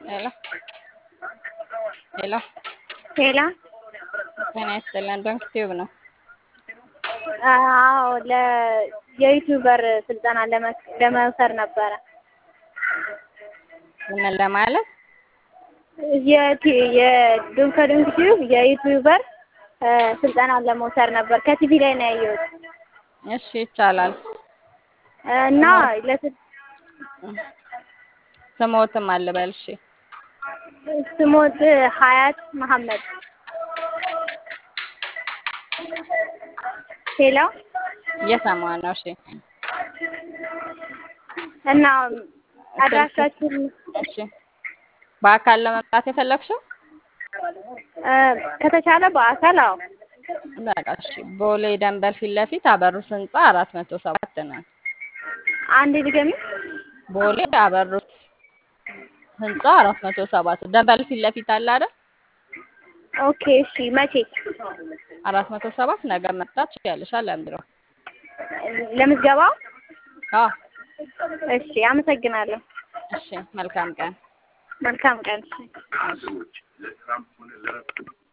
ሄሎ ሄሎ ሄላ ጤና ይስጥልን። ዶንክ ቲዩብ ነው። አዎ ለ የዩቲዩበር ስልጠና ለመስ- ለመውሰድ ነበረ። ምን ለማለት የቲ- የዱብ ከዱንክ ቲዩብ የዩቲዩበር እ ስልጠና ለመውሰድ ነበር። ከቲቪ ላይ ነው ያየሁት እሺ፣ ይቻላል። እና ለስ- ስሞትም አልበል። እሺ፣ ስሞት ሀያት መሐመድ። ሄሎ እየሰማሁ ነው። እሺ፣ እና አድራሻችን እሺ። በአካል ለመምጣት የፈለግሽው? እ ከተቻለ በአካል አዎ በቃ እሺ። ቦሌ ደንበል ፊት ለፊት አበሩት ህንጻ አራት መቶ ሰባት ነን። አንድ ድገሚ። ቦሌ አበሩት ህንጻ አራት መቶ ሰባት ደንበል ፊት ለፊት አለ አይደል? ኦኬ እሺ። መቼ አራት መቶ ሰባት ነገ መምጣት ትችያለሽ። ለምድሮ ለምዝገባው? አዎ። እሺ አመሰግናለሁ። እሺ፣ መልካም ቀን። መልካም ቀን። እሺ።